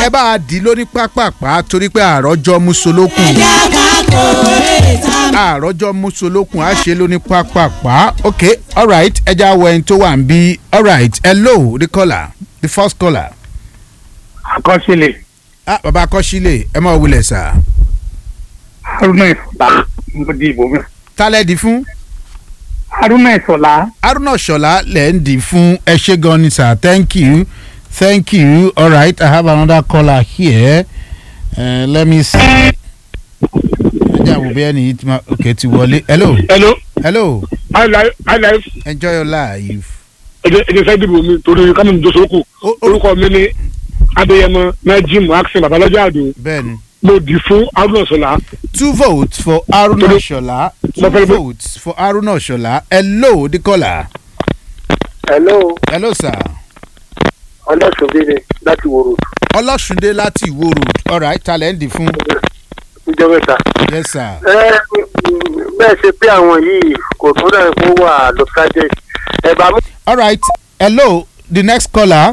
ẹ bá a dì í lóní pápápá torí pé àròjọ musolókun ẹja kákó ètà àròjọ musolókun á ṣe lóní pápápá ok alright ẹja wọ ẹni tó wà ń bí alright hello the caller the first caller àkọsílẹ̀ ah baba akọ́sílẹ̀ ẹ máa wulẹ̀ sà haruna ìsọ̀lá mo di ìbò mi. tálẹ̀ di fún haruna ìsọ̀lá haruna ṣọlá lẹ̀ ń dì fún ẹ ṣe gan ni sir thank you thank you alright i have another caller here uh, let me see ẹjẹ àwọn òbí ẹni yìí ti máa ok ti wọlé hello hello hello highlife enjoy your life. ẹjẹ fẹ́ dìbò mi torí kámi ní dosoko Ó- ó- orúkọ mi ni adéyẹmọ najim aksin babalọjà àdó bẹ́ẹ̀ni mo dì fún haruna ìsọ̀lá two votes for haruna Torí- ṣọlá two Mo fẹ́ bó- votes for haruna ṣọlá hello the caller hello hello sir ọlọ́sùnbíni láti wòrò ọlọ́sùndé láti ìwó road alright talẹ̀ ń dì fún ìjọ mẹ́ta. yes sir ẹ bẹ́ẹ̀ ṣe pé àwọn yìí kò tó dẹ̀ kó wà lọ́kàjẹ́ ẹ bá mú. alright hello the next caller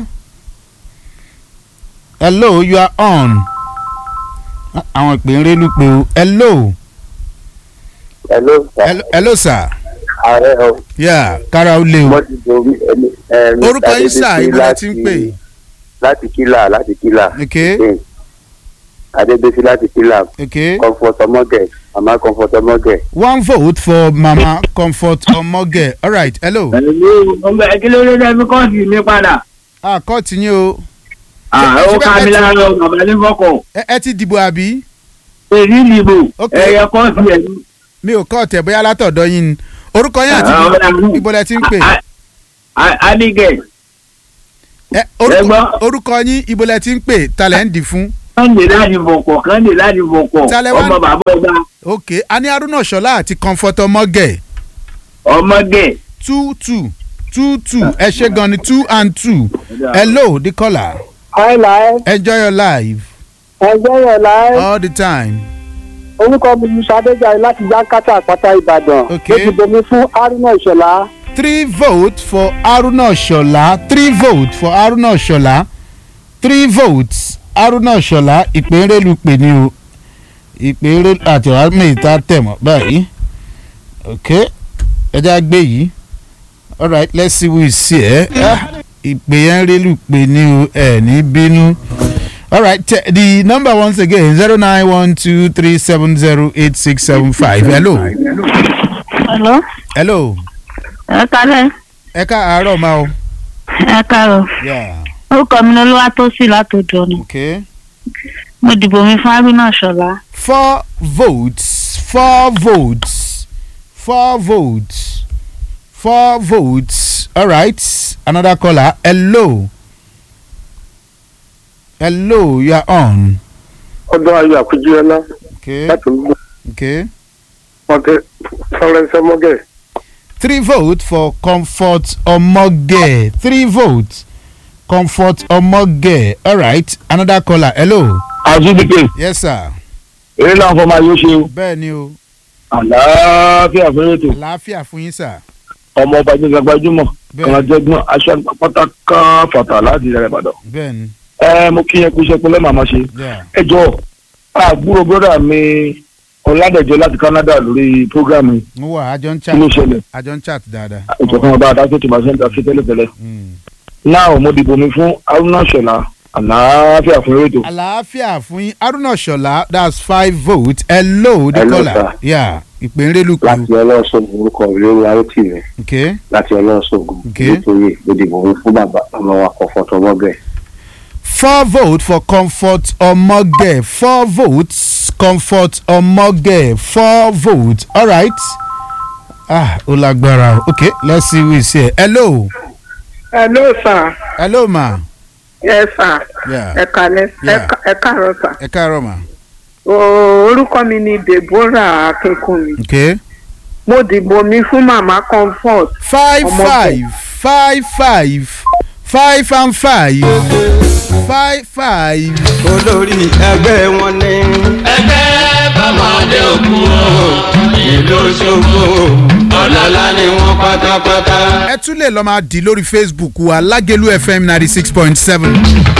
hello you are on Ah, àwọn ìpè ń rénú pé o hello hello hello, hello sir ààrẹ ọ yeah kára ó lé o wọ́n ti dorí ẹni. ẹ, Mr. orúkọ yín sà Adébísí ibo lẹ ti ń láti- pè láti kílà láti kílà. ok Bẹ́ẹ̀. adébísí láti kílà ok comfort ọmọgẹ mama comfort ọmọgẹ. one vote for mama comfort omoge alright hello pẹ̀lú ọmọ ẹ̀kílẹ̀ ló dẹ́ mi kọ́ọ̀sì mi padà. ah kọ́ọ̀tì yín o ó ká mi lára ọ bàbá ní fọkọ̀. ẹ ẹ ti dìbò àbí èyí nìbò Ok. ẹ̀yẹ kọ́ọ̀sì ẹ̀ ní. mi ò kọ́ọ̀tì ẹ̀ bóyá látọ̀dọ̀ yín ni orúkọ yín àti Ah, ọ̀dà. ibo lẹ ti ń pè adigẹ̀ ẹ orúkọ Ẹgbọ́n. orúkọ yín ibo lẹ ti ń pè talẹ̀ ń dì fún kànde láti bọ̀kọ̀ kànde láti bọ̀kọ̀ Tálẹ̀ wá- ọmọ bàbá ọba ok a ní haruna ṣọlá àti comfort omoge ọmọge. two two two two ẹ ṣe gan ni two and two hello the caller highlife enjoy your life ẹgbẹ́ yẹn láì all the time orúkọ mi ni sadéjàre láti jákàtà àpáta ìbàdàn. Ok. mo ti bomi fún haruna ìṣọ̀lá. three votes for haruna ṣọlá three votes for haruna ṣọlá three votes haruna ṣọlá ìpínrẹ́lù pè ní o ìpínrẹ́lù àti ọ̀hámẹ́ta tẹ̀mọ́ báyìí ok ẹja gbé yìí alright let's see who is here Ah, ìpè yẹn rẹ́lù pè ní o ẹ̀ ní bínú alright te- the number once again zero nine one two three seven zero eight six seven five hello Hello, hello ẹ kálẹ̀, ẹ ká àárọ̀ máa o. ẹ káàárọ̀. Yeah. Orúkọ mi ni Olúwatósìn látòjọ ni. Okay. Mo dìbò mi fún Haruna Ṣọlá. Four votes. Four votes. Four votes. Four votes. All right. Another caller. Hello. Hello. You are on. ọdún ayọ̀ àkújúọlá Okay. láti gbọ́ Okay. ọdẹ florence ọmọgẹ. Three votes for Comfort Omoge. Three votes. Comfort Omoge. All right. Another caller. Hello. àzúdìpé Yes, sir. eré náà fọmọ ayé ó ṣe o Bẹ́ẹ̀ ni o. àlàáfíà fún ètò Àlàáfíà fún yín, sir. ọmọ ọba gbẹgbẹ gbajúmọ̀ Bẹ́ẹ̀ kan jẹgbọn aṣọ pátákà fàtà láti ìrẹ̀lẹ̀ ìbàdàn. bẹ́ẹ̀ ni. ẹ mo kí yẹn kú iṣẹ́ pé lẹ́ẹ̀ máa ṣe. Yeah. ẹ jọ àbúrò bọ́dà mi ọ̀làdẹ̀jọ láti canada lórí programme mo wà àjọ ń kí ló chat ṣẹlẹ̀ àjọ ń chat dáadáa. ìjọkan ọba adájọ́ tó máa ṣe ń ta sí tẹ́lẹ̀tẹ́lẹ̀. Mm. náà mo dìbò mi fún haruna ṣọlá àlàáfíà fún rédíò. àlàáfíà fún yín haruna ṣọlá that's five votes hello the Hello, caller sir. yeah ìpínlẹ̀ láti lùkù ọlọ́sọ̀gùn orúkọ ìlérí arótìrẹ okay láti ọlọ́sọ̀gùn Okay. nítorí òdìbò mi fún bàbá ọmọ wa comfort ọmọgẹ. four votes for comfort omoge four votes comfort omoge four votes alright ah ó lágbára o okay let's see who is here hello hello sir hello ma yes sir yeah ẹ kalẹ Yeah. ẹ káàárọ̀ sir ẹ káàárọ̀ ma O- orúkọ mi ni deborah akínkùnmi okay mo dìbò mi fún mama comfort five Ọmọge. five five five five and five five five. olórí ẹgbẹ́ wọn ní. ẹgbẹ́ bàmọ́dé òkú o ìlú ṣòfò ọ̀làlá ni wọ́n pátápátá. ẹ tún lè lọ máa dì lórí facebook wa lágẹ̀lú fm ninety six point seven